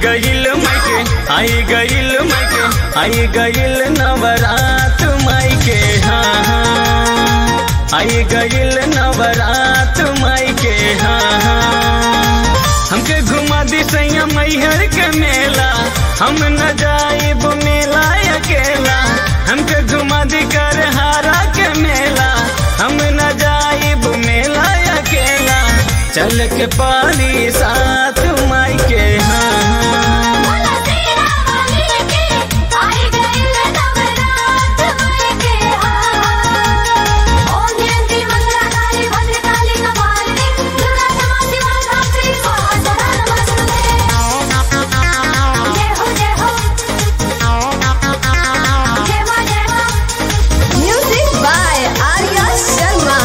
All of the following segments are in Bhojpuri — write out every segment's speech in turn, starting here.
गईल मायके आई गईल मायके आई गईल नवरात मायके हाँ हाँ आई गईल नवरात मायके हाँ हाँ हमके घुमा दी सैया मैहर के मेला हम न जाइब मेला अकेला हमके घुमा दी कर हारा के मेला हम न जाइब मेला अकेला चल के पानी साथ माई के हाँ हाँ। बोला तेरा वाली के आई गई नवरात मायके हाँ ओम जयंती मंगला काली भद्र काली कपालिनी दुर्गा क्षमा शिवा धात्री स्वाहा सदा नमस्ते जय हो जय हो जय मां जय मां Music by Arya Sharma.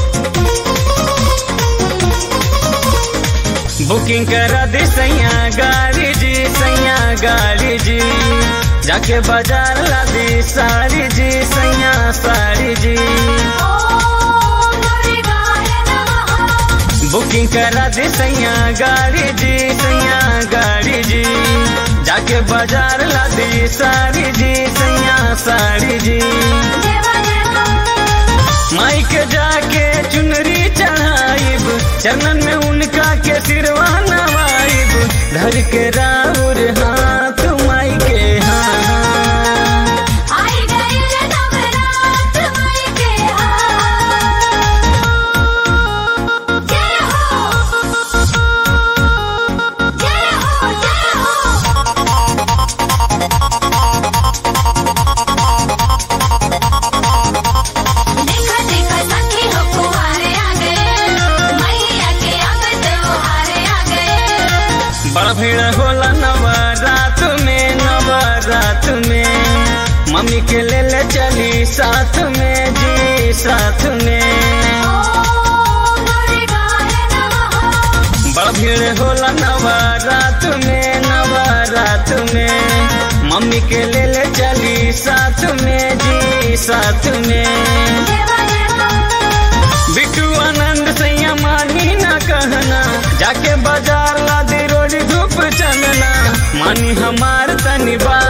Booking करा दे सैया गाड़ी जी सैया गाड़ी जी जाके बाजार ला दी साड़ी जी सैया साड़ी जी ओम दुर्गाय नमः बुकिंग करा दे सैया गाड़ी जी सैया गाड़ी जी जाके बाजार ला दी साड़ी जी सैया साड़ी जी जय मां जय मां माई के जाके चुनरी चढ़ाइब चरणन में उनका के सिरवा नवाइब धर के राउर हाथ माई के हाँ हाँ। आई गई नवरात मायके हाँ जय हो जय हो जय हो देखा देखा सखी हो कुंवारे आ गए मैया के अंग त्योहारे आ गए बड़ा भीड़ होला नवरात में नवरात में मम्मी के ले ले चली साथ में जी साथ में ओम दुर्गाय नमः बड़ा भीड़ होला नवरात में नवरात में मम्मी के ले ले चली साथ में जी साथ में जय मां जय मां बिट्टू आनंद सैया मानी ना कहना जाके बाजार ला दे रोज धूप चलना मानी हमार तनी बात